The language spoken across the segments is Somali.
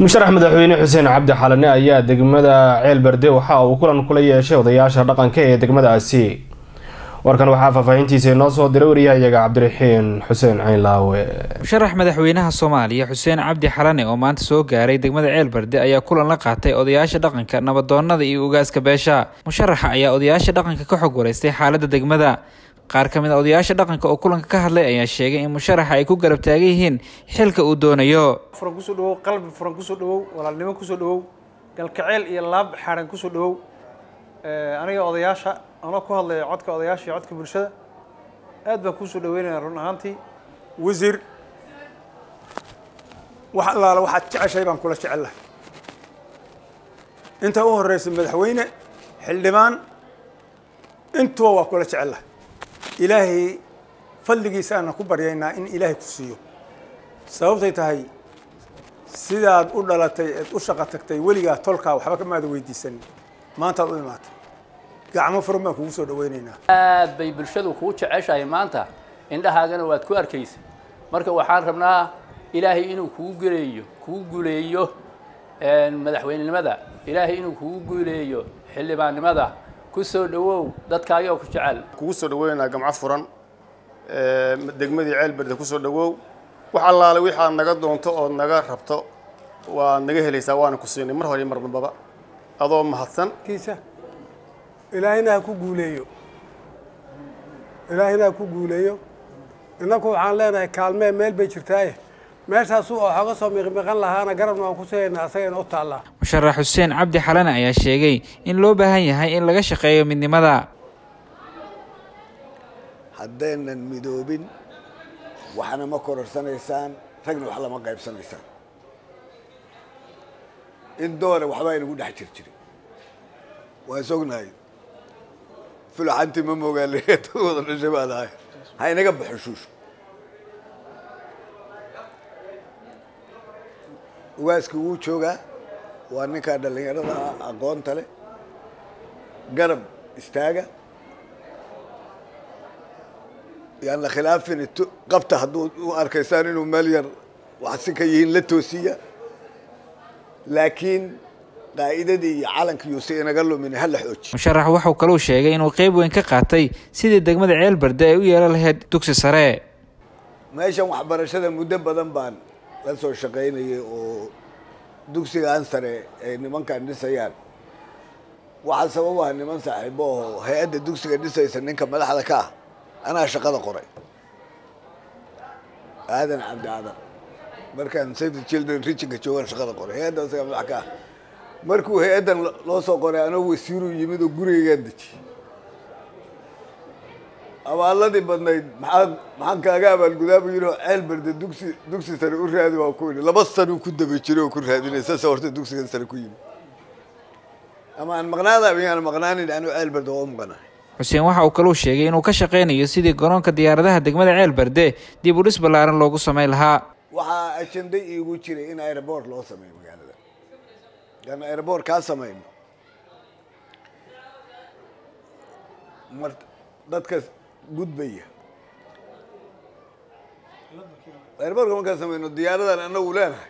musharax madaxweyne xuseen cabdi xalane ayaa degmada ceel berde waxa uu kulan kula yeeshay odayaasha dhaqanka ee degmadaasi warkan waxaa faahfaahintiisa inoo soo diray wariyahayaga cabdiraxiin xuseen caynlaawe musharax madaxweynaha soomaaliya xuseen cabdi xalane oo maanta soo gaaray degmada ceel berde ayaa kulan la qaatay odayaasha dhaqanka nabadoonada iyo ugaaska beesha musharaxa ayaa odayaasha dhaqanka ka xog wareystay xaalada degmada qaar ka mid a odayaasha dhaqanka oo kulanka ka hadlay ayaa sheegay in musharaxa ay ku garab taagan yihiin xilka uu doonayo furan kusoo dhawow qalbi furan kusoo dhawow walaalnimo kusoo dhawow galkaceel iyo laab xaaran kusoo dhawow aniga odayaasha anoo ku hadlaya codka odayaasha iyo codka bulshada aad baan kuusoo dhaweynaya run ahaantii wasiir wax allaala waxaad jeceshay baan kula jecel lahay inta u horeysa madaxweyne xildhibaan intuba waa kula jecel lahay ilaahay fadligiisaana ku baryaynaa in ilaahay ku siiyo sababtay tahay sidaad u dhalatay eed u shaqo tagtay weligaa tolkaa waxba kamaada weydiisanin maantaad u imaatay gacmo furan baan kugu soo dhaweynaynaa aad bay bulshadu kuu jeceshahay maanta indhahaagana waad ku arkaysa marka waxaan rabnaa ilaahay inuu kugu guleeyo kugu guleeyo madaxweynenimada ilaahay inuu kugu guuleeyo xildhibaannimada ku soo dhawow dadkaagoo ku jecel kugu soo dhaweynaynaa gamco furan degmadii ceel berde ku soo dhawow wax allaale wixaad naga doonto ood naga rabto waad naga helaysaa waana ku siinay mar hore iyo mar dambaba adoo mahadsan kiisa ilaahayna ha ku guuleeyo ilaahayna ha ku guuleeyo innaku waxaan leenahay kaalmee meel bay jirtaaye meeshaasu oo xooga soo miqmiqan lahaana garabna waan ku sigaynaa asagayna u taallaa musharax xuseen cabdi xalane ayaa sheegay in loo baahan yahay in laga shaqeeyo midnimada haddaynan midoobin waxna ma kororsanaysaan ragna wax lama qaybsanaysaan in doona waxbaa inagu dhex jir jirin waan sognahay fulaxantii ma mogaale dad wada dhashay baan ahay ha inaga baxo shuushu ugaaskii wuu joogaa waa ninkaa dhallinyarada aqoonta leh garab istaaga yaan la khilaafin qabta hadduu u arkaysaan inuu meel yar waxsi ka yihiin la toosiya laakiin qaa'idadii iyo calankiyuusi inaga lumin hala xooji musharax waxau kaluu sheegay inuu qeyb weyn ka qaatay sidii degmada ceel berde ay u yeelan lahayd dugsi sare meeshan waxbarashada muddo badan baan la soo shaqaynayay oo dugsigaan sare ay nimankan dhisayaan waxaa sababaha niman saaxiibo oo hay-adda dugsiga dhisaysa ninka madaxda ka ah anaa shaqada qoray aadan cabdi aadan markaan save the children richinka joogaan shaqada qoray hay-adda isaga madax ka ah markuu hay-addan loo soo qoray anoo wasiiruu yimid oo gurigaygaan dejiyey abaaladii badnayd maxaa maxaan kaaga abaalgudaabu yidhi oo ceel berde dugsi dugsi sare u raadi waa ku yidhi laba sanuu ku daba jiray oo ku raadinay saasa horta dugsigan sare ku yimid ama aan maqnaada miyaan maqnaanin anuu ceel berde waa u maqanahay xuseen waxa uu kaluu sheegay inuu ka shaqaynayo sidii garoonka diyaaradaha degmada ceel berde dib u dhis ballaaran loogu samayn lahaa waxaa ajenda iigu jiray in airboort loo sameeyo magaalada aan airboort kaa samayno mar dadka gudbaya airboortka markaan samayno diyaaradan anagu leenahay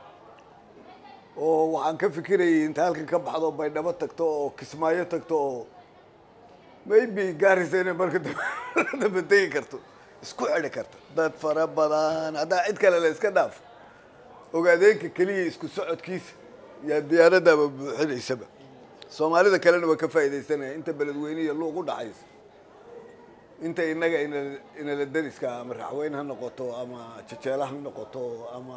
oo waxaan ka fikirayay inta halkan ka baxdo baydhabo tagto oo kismaayo tagto oo maybe gaarisa inay marka dambe tegi karto isku xidhi karta dad fara badan haddaa cid kale la iska dhaafo ogaadeenka keliya isku socodkiisa yaa diyaaradaaba buuxinaysaba soomaalida kalena waa ka faaidaysanaya inta beledweyne iyo luuq u dhaxaysa inta inaga inala dariska ama raxweyn ha noqoto ama jejeela ha noqoto ama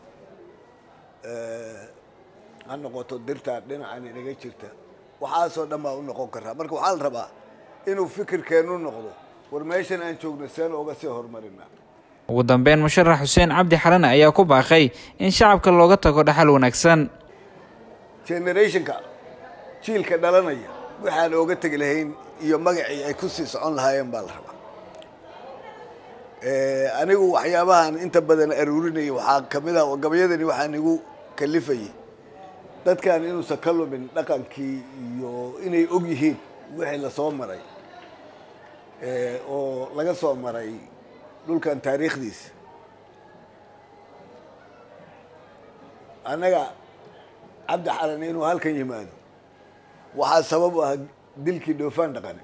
ha noqoto dirta dhinacan inaga jirta waxaasoo dhan baa u noqon karaa marka waxaa la rabaa inuu fikirkeenu noqdo war meeshan aan joogno seen oga sii horumarinaa ugu dambeyn musharax xuseen cabdi xalane ayaa ku baaqay in shacabka looga tago dhaxal wanaagsan generationka jiilka dhalanaya waxaan ooga tegi lahayn iyo magacii ay ku sii socon lahaayeen baa la rabaa anigu waxyaabahan inta badan aruurinayay waxaa kamid ah gabayadani waxaan igu kalifayay dadkan inuusan ka lumin dhaqankii iyo inay og yihiin wixii lasoo maray oo laga soo maray dhulkan taariikhdiisa annaga cabdi xalan inuu halkan yimaado waxaa sabab u ah dilkii dhoofaan dhaqane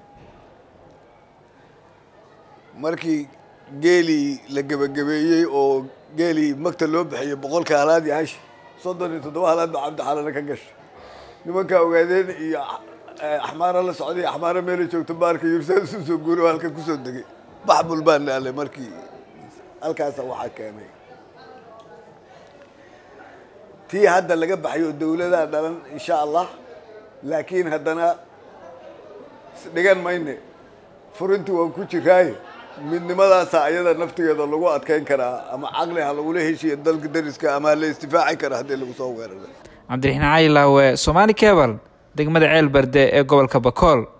markii geelii la gebagabeeyey oo geelii magta loo bixiyey boqolka halaad iyo hashi soddon iyo toddoba halaad baa cabdi xalana ka gashay nimankaa ogaadeen iyo axmaara la socday axmaara meela joogto baarka yursaas usoo guuri oo halkan kusoo degay baxbul baan dhaalay markii halkaasa waxaa keenay tii hadda laga baxayo dawladaa dhalan insha allah laakiin haddana dhigan mayne furintii waan ku jiraaye midnimadaasa ayada naftigeeda lagu adkeyn karaa ama caqli ha lagula heshiya dalka dariska ama la istifaaci kara haddii lagu soo weeraro cabdiraxiin cali laawe somaali cebal degmada ceel berde ee gobolka bakool